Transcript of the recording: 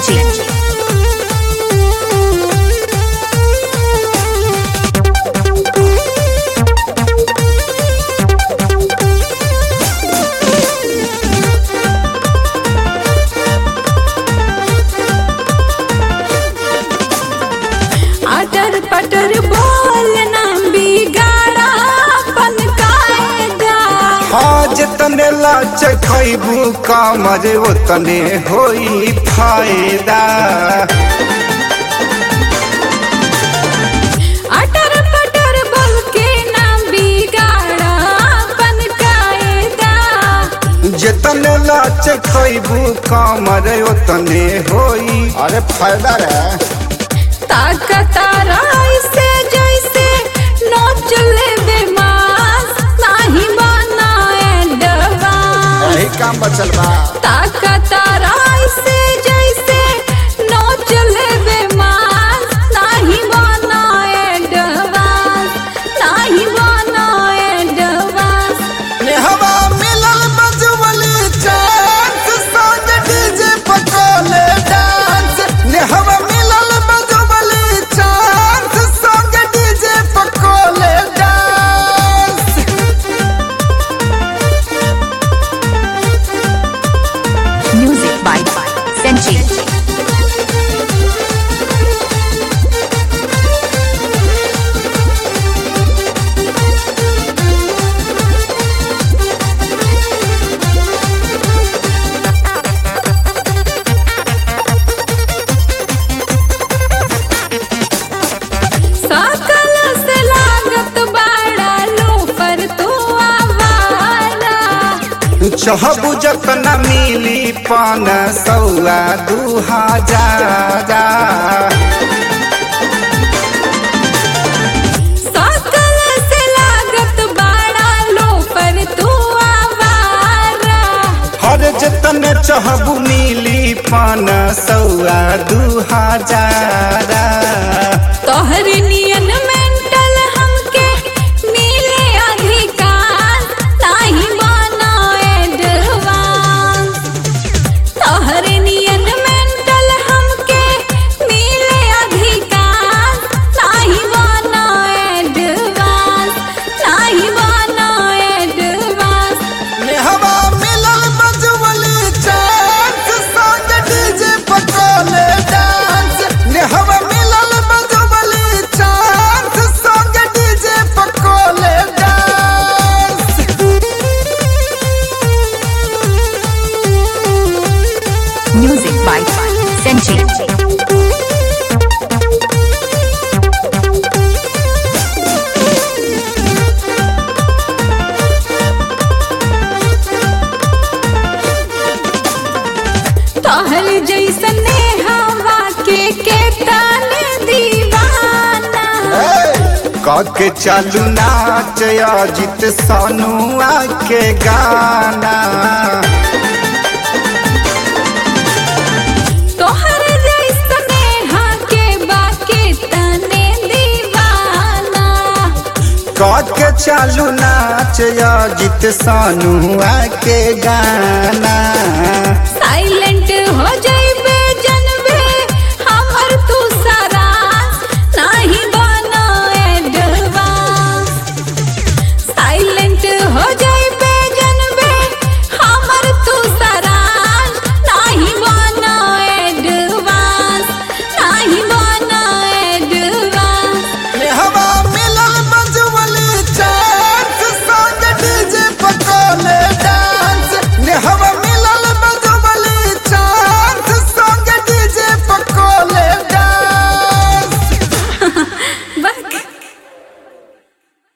Senchi. अटर पटर बोलना बिगाड़ा अपन कायदा हाँ जतने लाच खैबू कामर ओतने होई फायदा अटर पटर बोल के ना बिगाड़ा अपन कायदा जतने लाच खैबू कामर ओतने होई अरे फायदा रे ताकतारा ऐसे जैसे नोच ले बेमास नाही बनाए डबा यही काम बचल बा ताकतारा ऐसे जैसे नोच ले बेमास नाही बनाए डबा नाही बनाए डबा हवा मिलल बजवली चांस संग डीजे पकोले डांस ने हवा मिलल बजवली चांस संग डीजे पकोले डांस Music by Senchi. सकल से लागत बाड़ा लो पर तू आवारा चाहबू जतना मिली पान सौआ दू हजार सकल से लागत बाड़ा लो पर तू आवारा हर जतन चाहबू मिली पान सौआ दू हजार तोहर नियन मेंटल हमके मिले अधिकार नाही बनाए एडवांस तोहर नियन मेंटल हमके मिले अधिकार नाही बनाए एडवांस नाही बनाए एडवांस हवा मिलल बजवली चांस संग डीजे पकोले डांस ने हवा मिलल बजवली चांस संग डीजे पकोले डांस Music by Senchi. तोहर जैसने हवा के के ताने दीवाना काके चालू नाच अजित सोनुआ के गाना तोहर जैसने के बाके तने दीवाना काके चालू नाच अजित सोनुआ के गाना साइलेंट हो जा